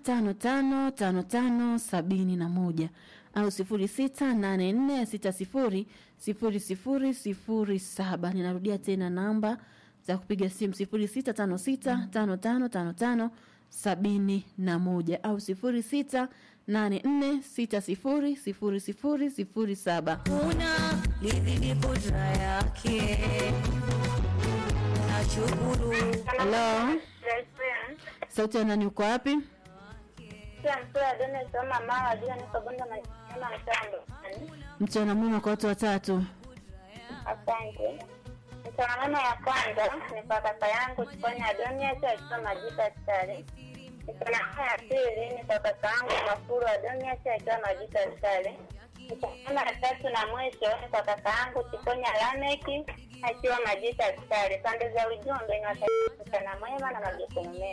tano tano tano tano sabini na moja au sifuri sita nane nne sita sifuri sifuri sifuri sifuri saba. Ninarudia tena namba za kupiga simu sifuri sita tano sita tano tano tano tano sabini na moja au sifuri sita nane nne sita sifuri sifuri sifuri sifuri saba. Una lidhidi kudra yake nashukuru Halo, sauti ya nani? Uko wapi? Mchana mwema kwa watu watatu. Asante. Msongamano ya kwanza ni kwa kaka yangu Chikonya Adonia akiwa Majita Askari. Msongamano ya pili ni kwa kaka yangu Mafuru Adonia akiwa Majita Askari. Msongamano ya tatu na mwisho ni kwa kaka yangu Chikonya Lameki akiwa Majita Askari. Pande za ujumbe ni watakia mchana mwema na majukumu mema.